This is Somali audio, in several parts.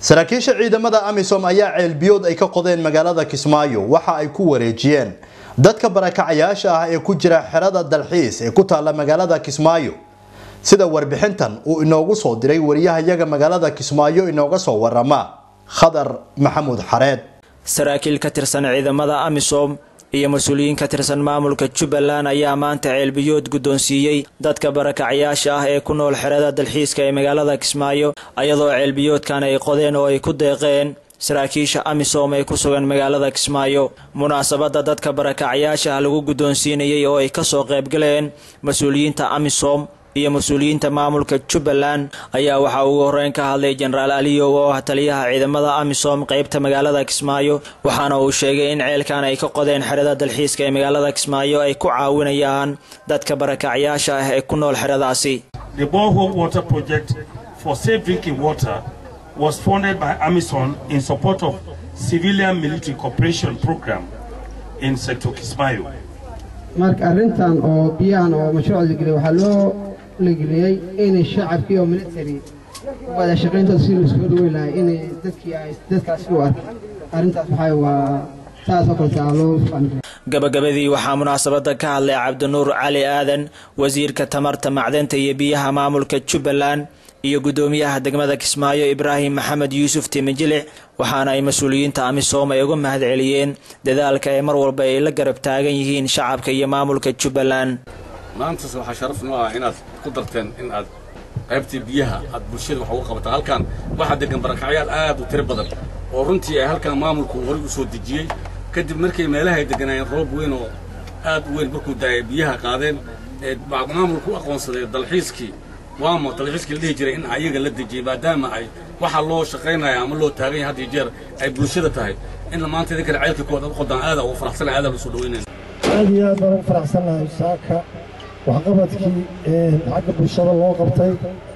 saraakiisha ciidamada amisom ayaa ceelbiyood ay ka qodeen magaalada kismaayo waxa ay ku wareejiyeen dadka barakacayaasha ah ee ku jira xerada dalxiis ee ku taalla magaalada kismaayo sida warbixintan uu inoogu soo diray wariyahayaga magaalada kismaayo inooga soo warama khadar maxamuud xareed saraakiil ka tirsan ciidamada amisom iyo mas-uuliyiin ka tirsan maamulka jubbaland ayaa maanta ceelbiyood guddoonsiiyey dadka barakacyaasha ah ee ku nool xerada dalxiiska ee magaalada kismaayo ayadoo ceelbiyoodkan ay qodeen oo ay ku deeqeen saraakiisha amisom ee ku sugan magaalada kismaayo munaasabadda dadka barakacyaasha ah lagu guddoonsiinayay oo ay kasoo qaybgaleen mas-uuliyiinta amisom iyo mas-uuliyiinta maamulka jubbaland ayaa waxaa ugu horeyn ka hadlay jenaraal aliyow oo ah taliyaha ciidamada amisom qeybta magaalada kismaayo waxaana uu sheegay in ceelkan ay ka qodeen xerada dalxiiska ee magaalada kismaayo ay ku caawinayaan dadka barakacyaasha ah ee ku nool xeradaasi The borehole water project for safe drinking water was funded by Amazon in support of civilian military cooperation program in sector Kismayo. marka arrintan oo biyahan oo mashruuca la geliyay waxaa loo lageliyey inay shacabkii oo military wada shaqayntooda si la iskugu dhaweyn lahay inay dadkii ay dadkaasi u arkaan arrintaas waxaa waa saasoo kaleta loo faanay gabagabadii waxaa munaasabada ka hadlay cabdinuur cali aadan wasiirka tamarta macdanta iyo biyaha maamulka jubbaland iyo guddoomiyaha degmada kismaayo ibraahim maxamed yuusuf timijilic waxaana ay mas-uuliyiinta amisom ay uga mahad celiyeen dadaalka ee mar walba ay la garab taagan yihiin shacabka iyo maamulka jubbaland maantas waxaa sharaf noo ah inaad ku darteen in aad qaybtii biyaha aad bulshada wax uga qabataan halkan waxaa degan barakacyaal aad u tiro badan oo runtii ay halkan maamulku horay u soo dejiyey kadib markay meelahay deganaayeen roob weyn oo aad u weyn markuu daayay biyaha qaadeen ee maamulku u aqoonsaday dalxiiskii waamo dalxiiskii la dhihi jiray in ayaga la dejiyey maadaama ay waxa loo shaqaynaya ama loo taagan yahay had iyo jeer ay bulshada tahay in maanta idinkana ceelka kuwaad ad qodaan aada ugu faraxsanaya aada usoo dhaweynayna aad iyo aad baan ugu faraxsannahay saaka waxqabadkii xagga bulshada loo qabtay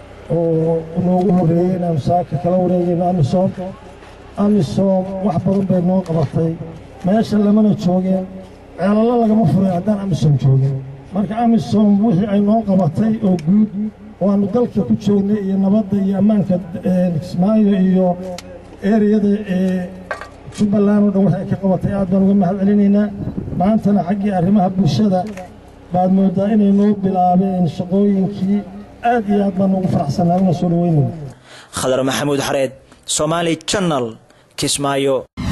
oo noogu horreeyey inaanu saaka kala wareegayno amisom amisom wax badan bay noo qabatay meesha lamana joogeen ceelalo lagama furin haddaan amisom joogin marka amisom wixii ay noo qabatay oo guud waannu dalka ku joognay iyo nabadda iyo ammaanka kismaayo iyo ereyada ee jubbaland oo dhan waxay ka qabatay aad baan uga mahad celinaynaa maantana xaggii arrimaha bulshada baad mooddaa inay noo bilaabeen shaqooyinkii aad iyo aad baan ugu faraxsanaa una soo dhaweynayna khadar maxamuud xareed somaali janal kismaayo